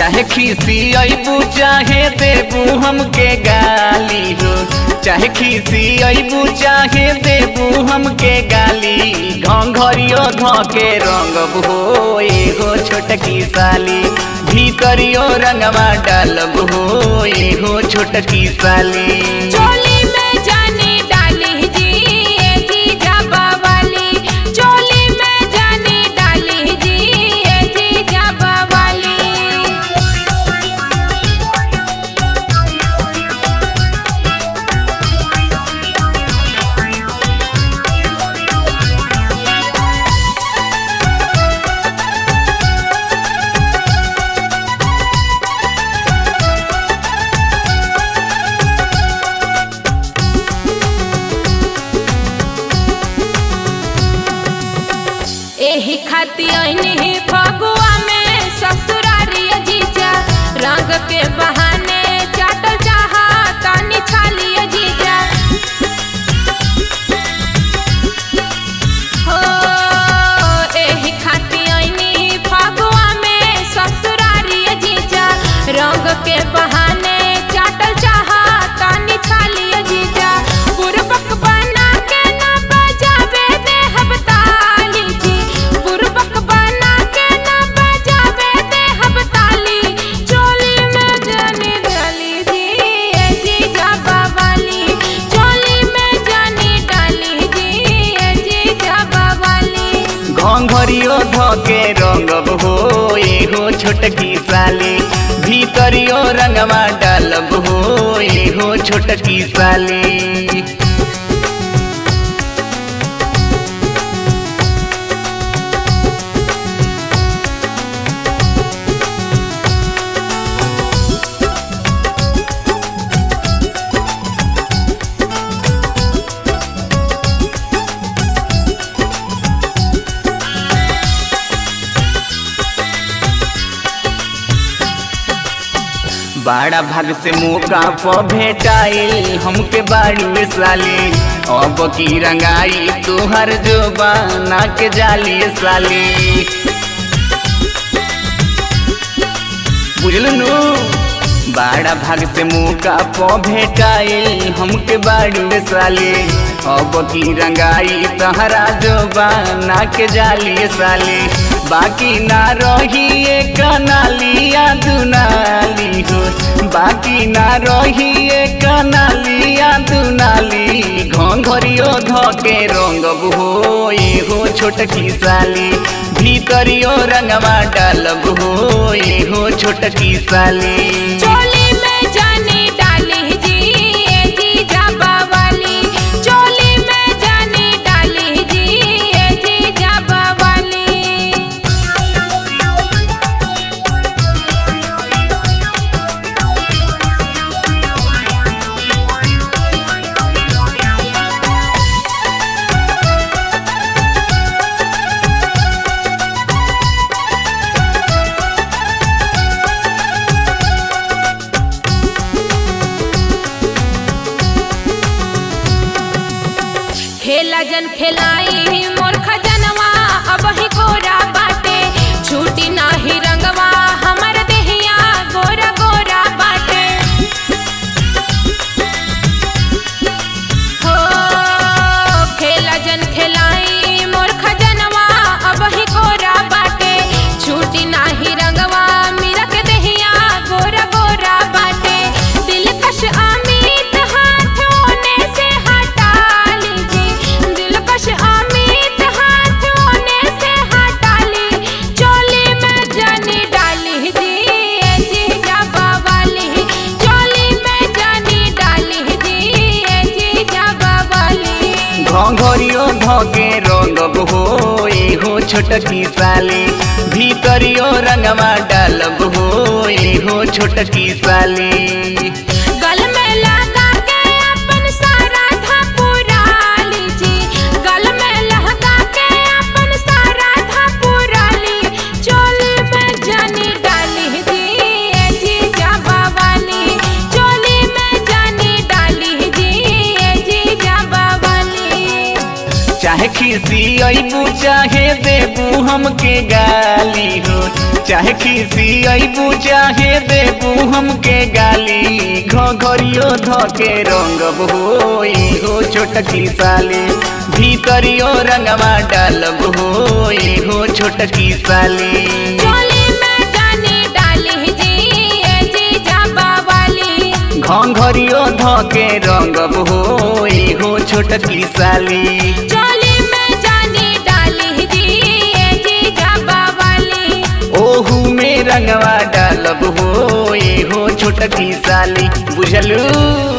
चाहे खीसी अबू चाहे देबू हमके गाली हो चाहे खीसी अबू चाहे देबू हमके गाली घंघरियो धके रंग हो एगो छोटकी साली भीतरियो रंगवा डालब हो एगो छोटकी साली चोली में जानी डाली जी ए जी जाबा वाली चोली में जानी डाली जी ए जी जाबा वाली एही खाती अइनी फगुआ में ससुरारी जीजा रंग के बहाने चाटल चाहा तानी छाली जीजा हो एही खाती अइनी फगुआ में ससुरारी जीजा रंग के बहाने चाटल चाहा तानी छाली जीजा बुरबक बना के ना बजावे दे हबताली जी बुरबक बना के ना बजावे दे हबताली चोली में जानी डाली जी ए जी जाबा वाली चोली में जानी डाली जी ए जी जाबा वाली घंघरियो धके रंगब हो एगो छोटकी साली भीतरियो रंगवा डालब हो एगो छोटकी साली बड़ा भाग से मौका प भेटाइल हमके बाड़ी में साली अब की रंगाई तुहर जो बना के जाली साली बुझल नु बड़ा भाग से मौका प भेटाइल हमके बाड़ी में साली अब की रंगाई तहरा जो बना के जाली साली बाकी ना रही एक नालिया दुनाली हो बाकी ना रही एक नालिया दुनाली घंघरियो धके रंगब हो एगो छोटकी साली भीतरियो रंगवा डालब हो एगो छोटकी साली चोली में जानी डाली जी ए जी जाबा वाली चोली में जानी डाली जी ए जी जाबा वाली खेला जन खेलाई मोर खजनवा अब ही गोरा बाटे छूटी नाही रंगवा हमर देहिया गोरा गोरा बाटे हो खेला जन खेलाई मोर खजनवा अब ही गोरा बाटे छूटी नाही रंगवा मीरा के देहिया गोरा गोरा बाटे दिलकश अमित हाथ ओने से हटा लीजी दिलकश अमित हाथ ओने से हटा ली चोली में जानी डाली जी ए जी जाबा वाली चोली में जानी डाली जी ए जी जाबा वाली घंघरियो धके रंगब हो एगो छोटकी साली भीतरियो रंगवा डालब हो एगो छोटकी साली गल में लगा के अपन सारा था पूरा लीजी गल में लगा के अपन सारा था पूरा ली चोली में जानी डाली जी ए जी जाबा वाली चोली में जानी डाली जी ए जी जाबा वाली चाहे खीसी अबू चाहे देबू हमके गाली हो चाहे खीसी अबू चाहे देबू हमके गाली घरियो धके रंगब हो हो छोटकी साली भीतरियो रंगवा डालब हो हो छोटकी साली चोली में जानी डाली जी ए जी जाबा वाली घरियो धके रंगब हो हो छोटकी साली चोली में जानी डाली जी ए जी जाबा वाली ओहू में रंगवा डालब हो हो छोटकी साली बुझलू